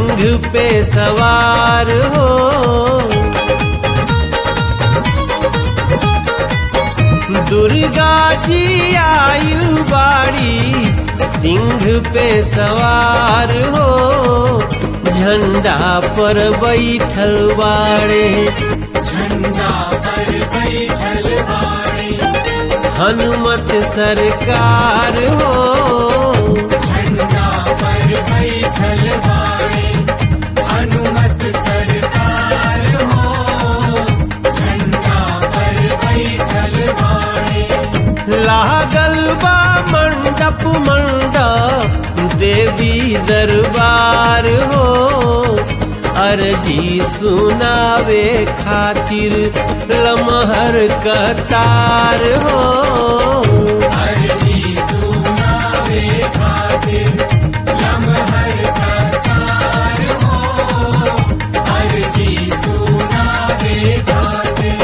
सिंह पे सवार हो दुर्गा जी आइल बाड़ी सिंह पे सवार हो झंडा पर बैठल बाड़े झंडा पर बैठल बाड़ी हनुमत सरकार हो झंडा पर बैठल बाड़ी हनुमत सरकार हो झंडा पर बैठल बाड़ी लागल बा मंडप मंडप देवी दरबार हो अर्जी सुनावे खातिर लमहर कतार हो अर्जी सुनावे खातिर लम्हर कतार हो अर्जी सुनावे खातिर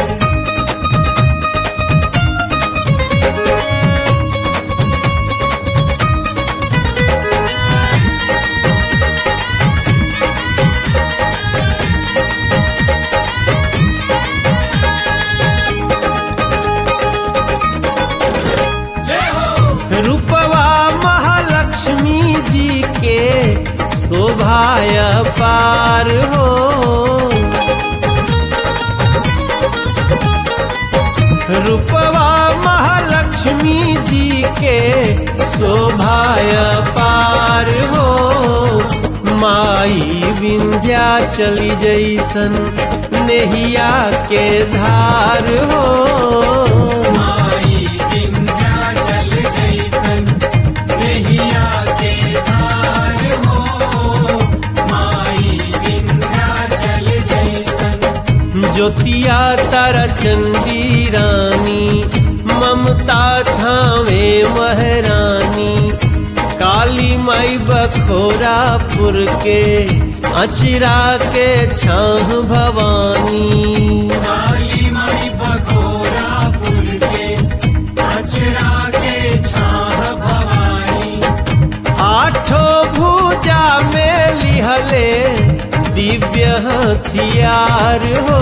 जय हो रूपवा महालक्ष्मी जी के शोभाय पार हो रूपवा महालक्ष्मी जी के शोभाय पार हो माई विंध्या चली जैसन नेहिया के धार हो माई विंध्याचल जैसन नहिया के धार हो माई विंध्याचल जैसन ज्योतिया तारा चंडी रानी ममता थावे महरानी काली माई बखोरापुर के अचरा के छाह भवानी काली माई बखोरापुर के अचरा के छाह भवानी आठों भुजा में लिहले दिव्य हथियार हो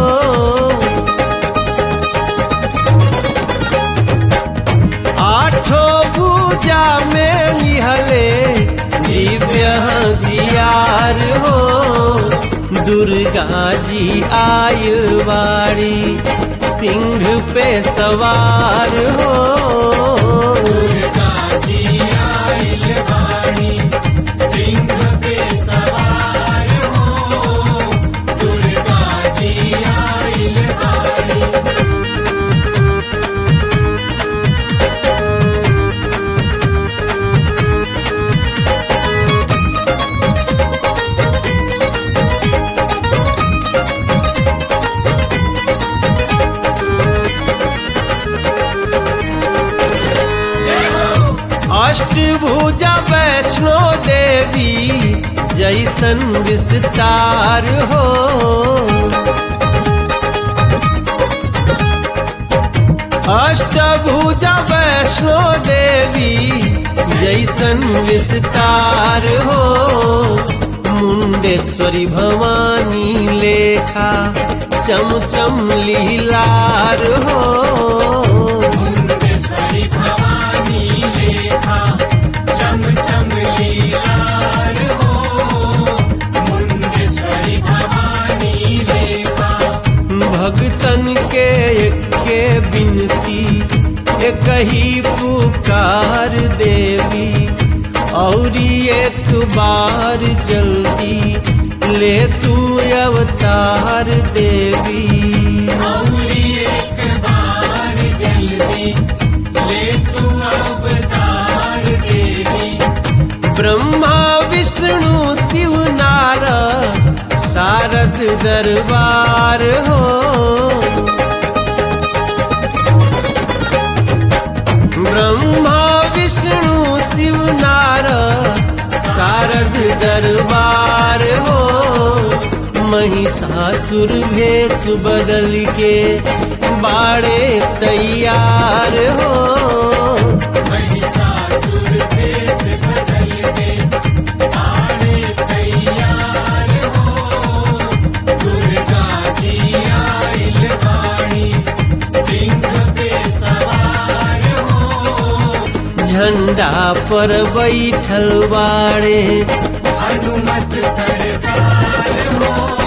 आठों भुजा में लिहले दिव्य हथियार हो दुर्गा जी आइल बाड़ी सिंह पे सवार हो दुर्गा जी आइल बाड़ी सिंह पे सवार हो दुर्गा जी आइल बाड़ी जय हो अष्टभुजा वैष्णो देवी जैसन विस्तार हो अष्टभुजा वैष्णो देवी जैसन विस्तार हो मुंडेश्वरी भवानी लेखा चम चम लीलार हो मुंडेश्वरी भवानी लेखा चम चम लीलार हो मुंडेश्वरी भवानी लेखा भगतन के एके बिनती एक ही पुकार देवी औरी एक बार जल्दी ले तू अवतार देवी औरी एक बार जल्दी ले तू अवतार देवी ब्रह्मा विष्णु शिव नारद शारद दरबार हो ब्रह्मा विष्णु शिव नारद शारद दरबार हो महिषासुर भेष बदल के बाड़े तैयार हो महिषासुर भेष बदल के आड़े तैयार झंडा पर बैठल बाड़े हनुमत सरकार हो